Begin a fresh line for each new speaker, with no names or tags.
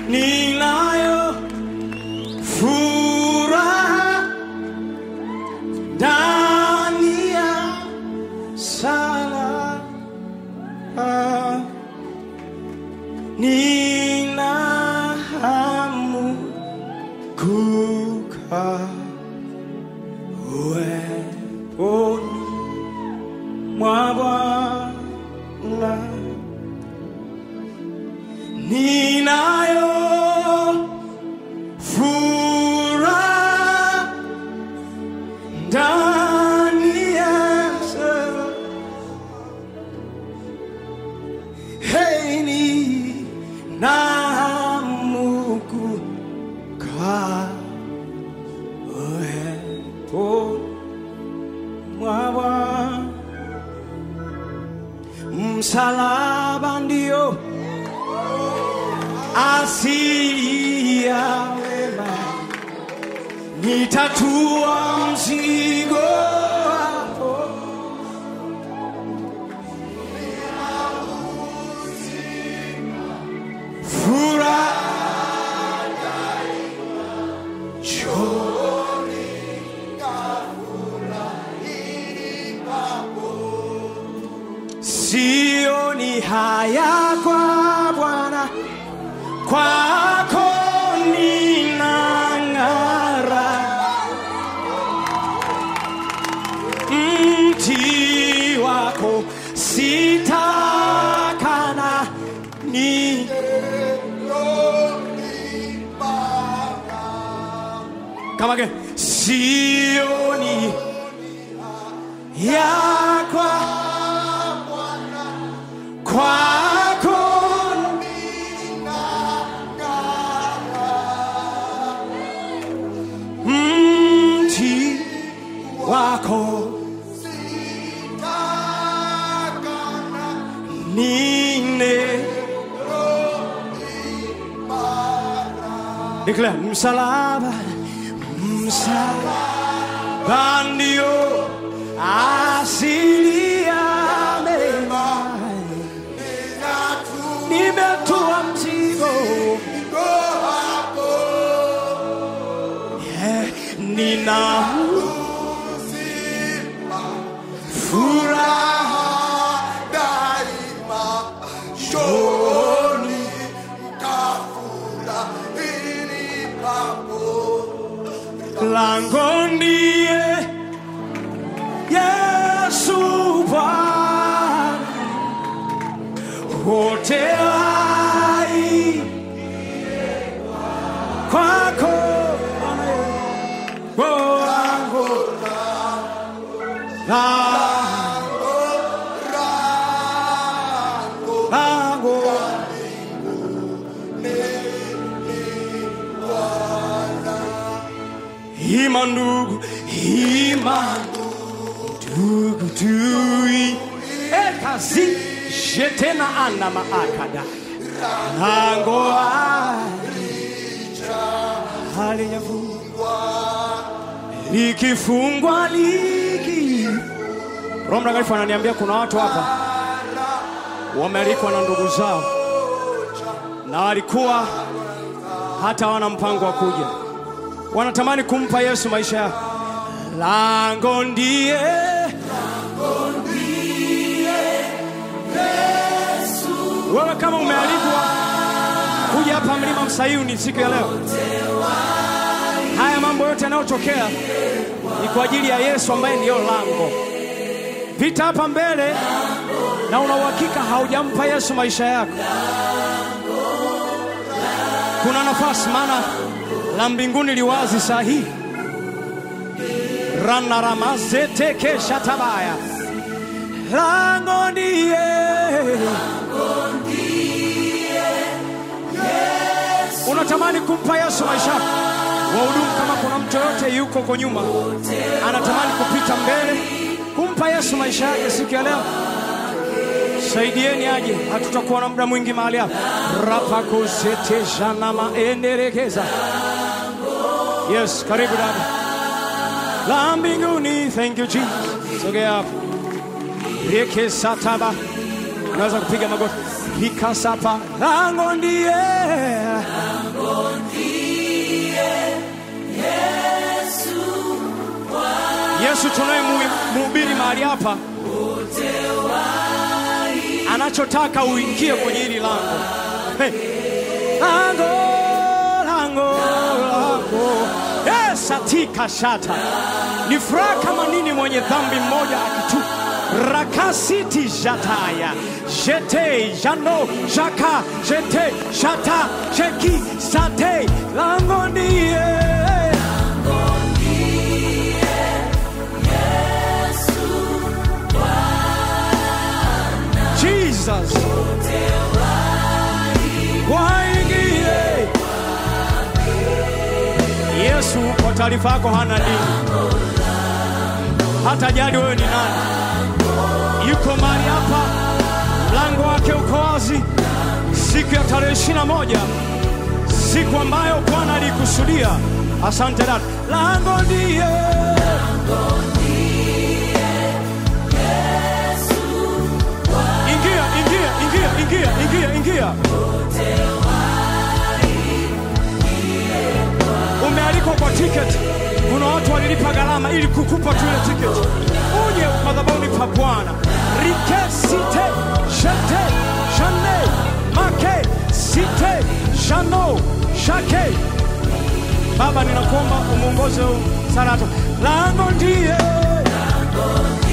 ninayo furaha ndani ya sala nina hamu kukaa uweponi mwa Bwana ninayo furaha ndani ya sala. Hey, ninahamu kukaa uweponi mwa Bwana. Msalaba ndio asili ya wema, nitatua mzigo wako. Furaha chooni sioni haya kwa Bwana, kwako ninang'ara. Mti wako sitakana ni kama ke sioni yakwa kwako mti wako nine Declare msalaba msalaba ndio asili ya mema nimetua mzigo yeah, nina furaha shoni lango ndiye Yesu Bwana wote hai kwako lango lango lango Ima ndugu, ima ndugu tui ekazi jetena ana maakada lango halijafungwa likifungwa liki Roho Mtakatifu ananiambia kuna watu hapa wamealikwa na ndugu zao na walikuwa hata wana mpango wa kuja wanatamani kumpa Yesu maisha yao. Lango ndiye wewe, kama umealikwa kuja hapa mlima Msayuni siku ya leo, haya mambo yote yanayotokea ni kwa ajili ya Yesu ambaye ndiyo lango. Vita hapa mbele, na una uhakika haujampa Yesu maisha yako, kuna nafasi, maana la mbinguni liwazi saa hii ranaramazetekeshatabaya lango ndiye unatamani kumpa Yesu maisha yako. Wahudumu, kama kuna mtu yoyote yuko huko nyuma anatamani kupita mbele kumpa Yesu maisha yake siku ya leo, saidieni aje, hatutakuwa na muda mwingi mahali hapa. rapakosetejanamaenderekeza Yes, karibu dada. La mbinguni, thank you Jesus. Sogea hapo. Reke sataba. Unaweza kupiga magoti. hikasapa lango ndiye Yesu tunayemhubiri mahali hapa anachotaka uingie kwenye hili lango. Hey. Lango, lango, lango. Yes, atika shata. Ni furaha kama nini mwenye dhambi mmoja akitu rakasiti jataya jete jano jaka jete shata jeki sate lango ndiye Jesus. Waingie. Yesu kwa taarifa yako hana dini, hata jali wewe ni nani. Yuko mahali hapa, mlango wake uko wazi, siku ya tarehe ishirini na moja, siku ambayo Bwana alikusudia. Asante dada, lango ndiye ingia, ingia, ingia, ingia, ingia, ingia. Umealikwa kwa tiketi. Kuna watu walilipa gharama ili kukupa tu ile tiketi, uje madhabahuni pa Bwana. rike site shete shane make site shano shake. Baba, ninakuomba umuongoze huu Sarato, lango ndiye